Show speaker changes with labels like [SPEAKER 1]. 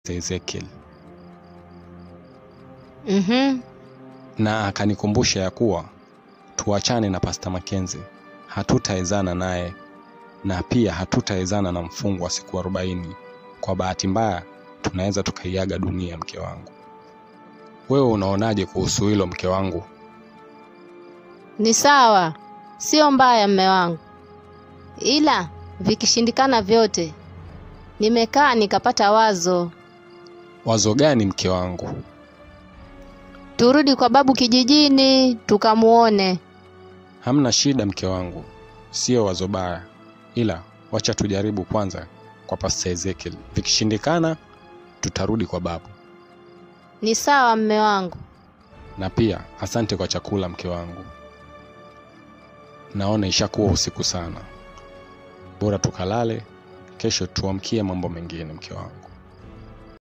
[SPEAKER 1] Pastor Ezekiel
[SPEAKER 2] Mhm.
[SPEAKER 1] na akanikumbusha ya kuwa tuachane na Pastor Mackenzie, hatutaezana naye na pia hatutaezana na mfungo wa siku arobaini. Kwa bahati mbaya tunaweza tukaiaga dunia, mke wangu. Wewe unaonaje kuhusu hilo, mke wangu?
[SPEAKER 2] Ni sawa, sio mbaya mme wangu, ila vikishindikana vyote, nimekaa nikapata wazo,
[SPEAKER 1] Wazo gani, mke wangu?
[SPEAKER 2] turudi kwa babu kijijini tukamuone.
[SPEAKER 1] Hamna shida, mke wangu, sio wazo baya, ila wacha tujaribu kwanza kwa Pastor Ezekiel. Vikishindikana tutarudi kwa babu.
[SPEAKER 2] Ni sawa mme wangu.
[SPEAKER 1] Na pia asante kwa chakula, mke wangu. Naona ishakuwa usiku sana, bora tukalale, kesho tuamkie mambo mengine, mke wangu.